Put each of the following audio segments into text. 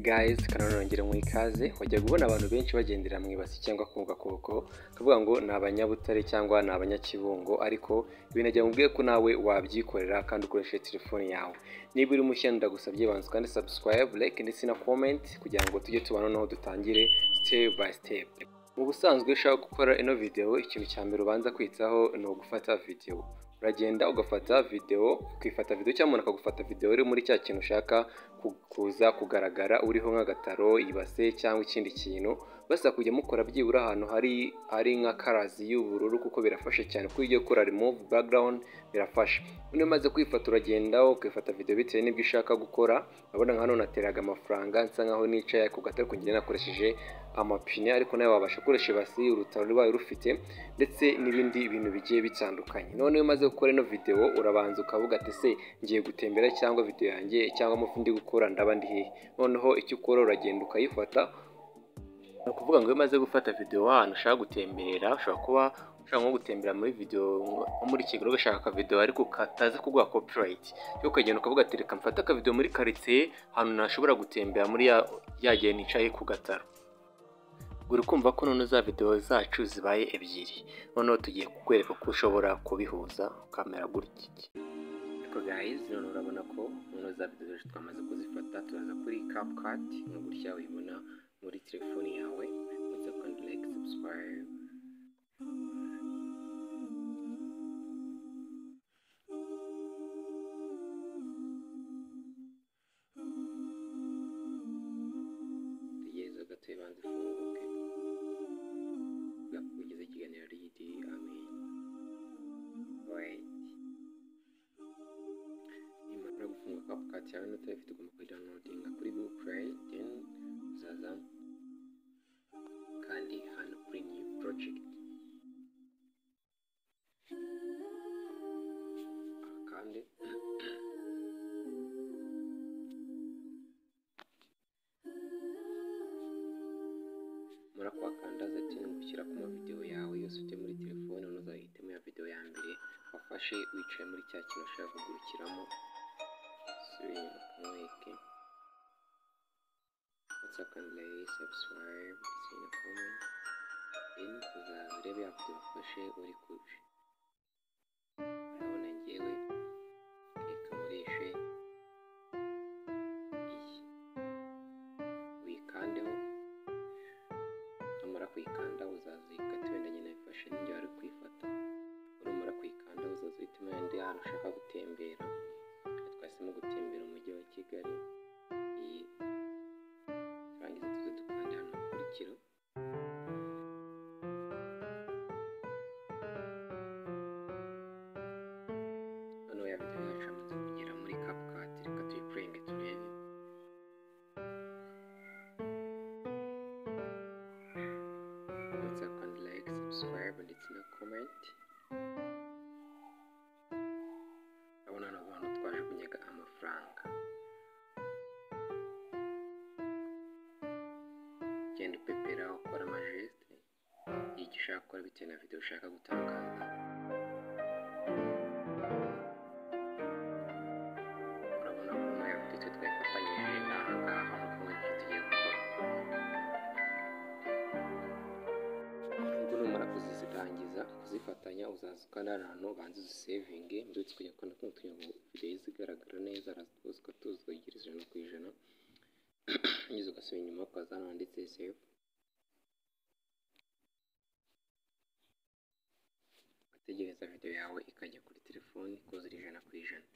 gayizi kanarongera mu ikaze wajya ubona abantu benshi bagendera mu ibasi cyangwa ku gakoko kavuga ngo ni abanyabutare cyangwa ni abanyakibungo ariko binagira ngo ko nawe wabyikorera kandi ukoresheje telefone yawe niba uri mushya ndagusabye banza kandi sabusikarayibu like ndetse na komenti kugira ngo tujye tubona noneho dutangire sitepu bayi sitepu mu busanzwe iyo ushaka gukora ino videwo ikintu cya mbere ubanza kwitaho ni ugufata videwo uragenda ugafata videwo ukifata videwo cyangwa umuntu akagufata videwo iri muri cya kintu ushaka kuza kugaragara uriho nk'agataro ibase cyangwa ikindi kintu basa kujya mukora byibura ahantu hari ari nka karazi y'ubururu kuko birafasha cyane kuko iyo ukora remove background birafasha uno umaze kwifata uragenda ukifata video bitewe n'ibyo ushaka gukora urabona nka hano nateraga amafaranga nsa nkaho nicaye ku gatari kugenda nakoresheje amapine ariko nawe wabasha gukoresha ibasi urutaro rubaye rufite ndetse n'ibindi bintu bigiye bitandukanye none iyo umaze gukora ino video urabanza ukavuga ati se ngiye gutembera cyangwa video yanjye cyangwa amafi ndi gukora ndaba ndi hehe noneho icyo ukora uragenda ukayifata ni ukuvuga ngo iyo umaze gufata videwo ahantu ushaka gutemberera ushobora kuba ushaka nko gutembera muri videwo nko muri kigali ugashaka akavidewo ariko katazi kuguha copyright yo ukagenda ukavuga ati reka mfate akavidewo muri karitsiye ahantu ntashobora gutembera muri ya gihe nicaye ku gataro uri kumva ko noneho za videwo zacu zibaye ebyiri noneho tugiye kukwereka ko ushobora kubihuza ukamera gutya ariko gayizi none urabona ko noneho za videwo zacu twamaze kuzifata turaza kuri kapukati nka gutya uyibona muri telefoni yawe uza kandi like subscribe tegereza gato ibanza ifunguke bwakugeza ikiganiro ry'igiti amen wait nimara gufunga kapukati yawe n'utayifite ugomba kuyidownloadinga kuri google play then uzaza kandi hano kuri new project kandi muri ako wakanda zatini gushyira ku mavidewo yawe yose ufite muri telefone ntuzahitemo ya videwo ya mbere wafashe wicaye muri cya kintu ushaka kugurukiramo sibintu mweke whatsapp and like subscribe sign a comment then uzaza urebe yavuze ufashe uri kuje urabona ngewe reka murishe iyi uyikandeho numara kuyikanda uzaza uyikate wenda nyine ayifashe n'igihe wari kuyifata numara kuyikanda uzaza uhitamo yandi ahantu ushaka gutembera twahisemo gutembera umujyi wa kigali iyi turangiza tuze dukanda hano hakurikira noneho ya videwo yacu yamaze kugera muri kapukati reka tuyipuringe turebe whatsapp and like subscribe ndetse na comment urabona hano abantu twaje kunyaga amafaranga genda upepera ukora amajeste y'icyo ushaka gukora bitewe na videwo ushaka gutangaza urabona ko muri iyo videwo twayifatanyije n'aha ngaha nuko muri icyo tugiye gukora ubwo numara kuzirangiza kuzifatanya uzaza ukanara ahantu ubanza uzisevinge ndetse tukajya kubona ko kugira ngo videwo zigaragara neza razituzwa tuzwa igira ijana ku ijana ugeze ugasubira inyuma ukaza hano handitse save ugategereza videwo yawe ikajya kuri telefoni kuzura ijana ku ijana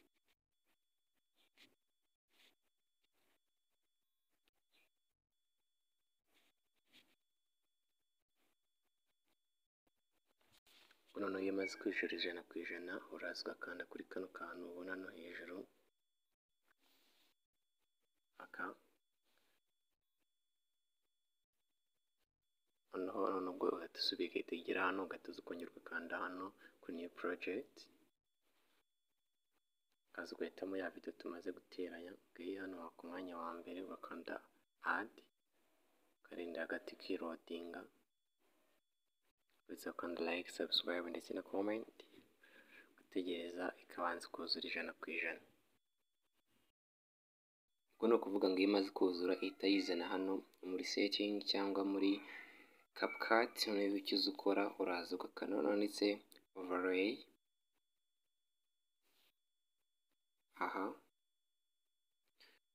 noneho iyo umaze kwishyura ijana ku ijana uraza ugakanda kuri kano kantu ubona no hejuru aka noneho noneho ubwo ugahita usubira ukitegera hano ugahita uza ukongera ugakanda hano kuri new project ukaza ugahitamo ya video tumaze guteranya ugiye hano ku mwanya wa mbere ugakanda add ukarinda hagati ukirodinga uretse kandi like subscribe ndetse na comment gutegereza ikabanza kuzura ijana ku ijana ubwo ni ukuvuga ngo iyo imaze kuzura ihita yizana hano muri setingi cyangwa muri kapukati noneho icyo uza ukora uraza ugakanda hano handitse overlay aha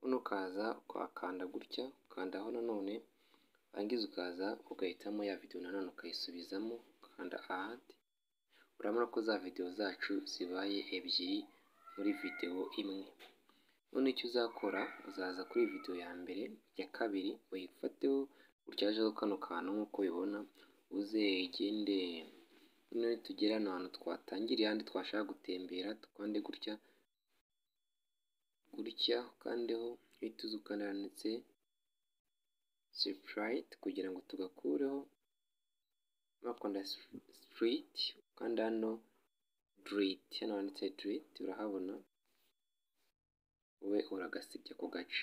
hano ukaza ukakanda gutya ukandaho nanone warangiza ukaza ugahitamo ya videwo nanone ukayisubizamo ukanda ahandi urabona ko za videwo zacu zibaye ebyiri muri videwo imwe none icyo uzakora uzaza kuri videwo ya mbere ya kabiri uyifateho gutya hajeho kano kantu nk'uko ubibona uze igende noneho tugera ahantu twatangiriye ahandi twashaka gutembera tukande gutya gutya ukandeho uhita uza ukananditse sipurayiti kugira ngo tugakureho bakunda sipuriti ukanda hano diriti hano handitse diriti urahabona wowe uragasibya ku gace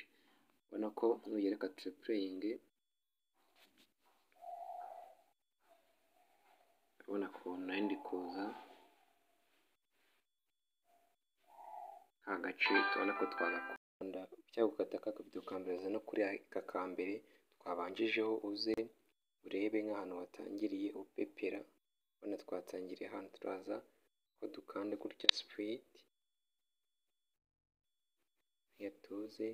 ubona ko nugereka turepureyingi urabona ukuntu nari ndi kuza nta gace tubona ko twagakunda cyangwa ugukata ka kavido ka mbere no kuri aka ka mbere twabanjijeho uze urebe nk'ahantu watangiriye upepera ubona twatangiriye ahantu turaza ko dukanda gutya sipuriti yatuze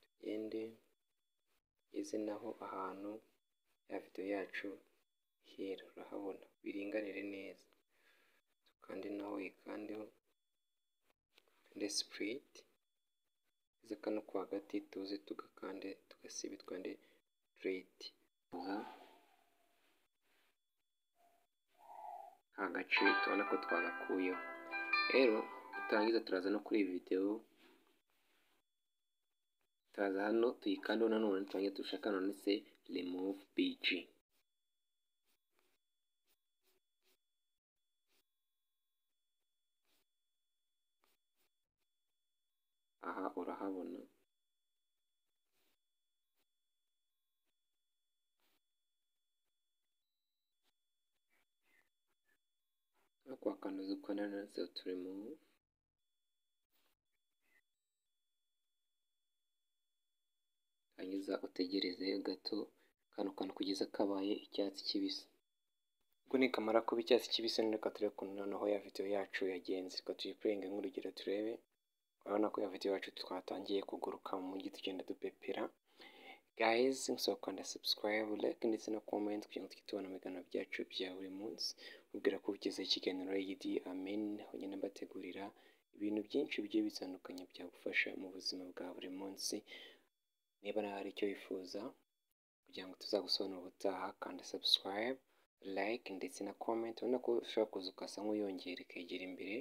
tugende tugeze naho ahantu ya videwo yacu hera urahabona biringanire neza dukande naho yikandeho kande sipuriti tuze kano ko hagati tuze tugakande tugasiba twande direti aha nta gace tubona ko twagakuyeho rero turangiza turaza no kuri iyi videwo turaza hano tuyikandaho nanone turangiza dushaka nonese remove biji aha urahabona no kwakanuza uko nanone turimo hanyuza utegereze gato kano kantu kugeza kabaye icyatsi kibisi ubwo nikamara kuba icyatsi kibisi reka turebe ukuntu noneho ya videwo yacu yagenze reka tuyipuringe nk'urugero turebe urabona ko ya videwo yacu twatangiye kuguruka mu mujyi tugenda dupepera guys musaba kwanda subscribe like ndetse na comment kugira ngo tujye tubona ibiganiro byacu bya buri munsi mubwira ko ugezeho ikiganiro yidi amen aho ngenda mbategurira ibintu byinshi bigiye bitandukanye byagufasha mu buzima bwa buri munsi niba nawe hari icyo wifuza kugira ngo tuzagusobanurire ubutaha kandi subscribe like ndetse na comment ubona ko ushobora kuza ukasa nk'uyongera ikegera imbere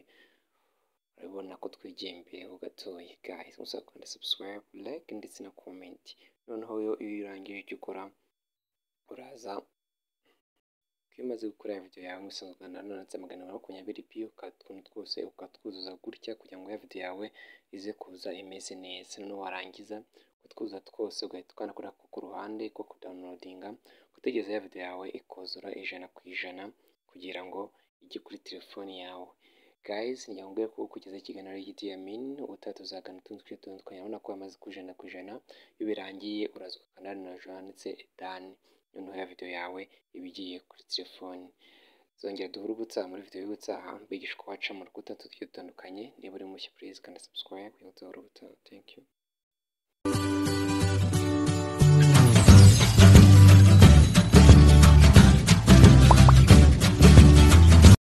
urabona ko twigiye imbere ho gatoya guys musaba kandi subscribe like ndetse na comment noneho iyo urangije icyo ukora uraza iyo umaze gukora ya videwo yawe musanzwe ugana nanone magana abiri makumyabiri piyo utuntu twose ukatwuzuza gutya kugira ngo ya videwo yawe ize kuza imeze neza noneho warangiza utwuza twose ugahita ukanakora ku ruhande ko kudawunilodinga gutegereza ya video yawe ikuzura ijana ku ijana kugira ngo ijye kuri telefoni yawe guys njya ko kugeza ikiganiro giti ya min ubutaha tuzagana utundi tujye dutandukanye urabona ko yamaze ku ijana ku ijana iyo birangiye uraza ugakanda na johanitse dan noneho ya video yawe iba igiye kuri telefoni zongera duhura ubutaha muri video y'ubutaha mbigisha uko waca mu rukuta tujye dutandukanye niba uri mushya please kanda subscribe kugira ngo duhura ubutaha thank you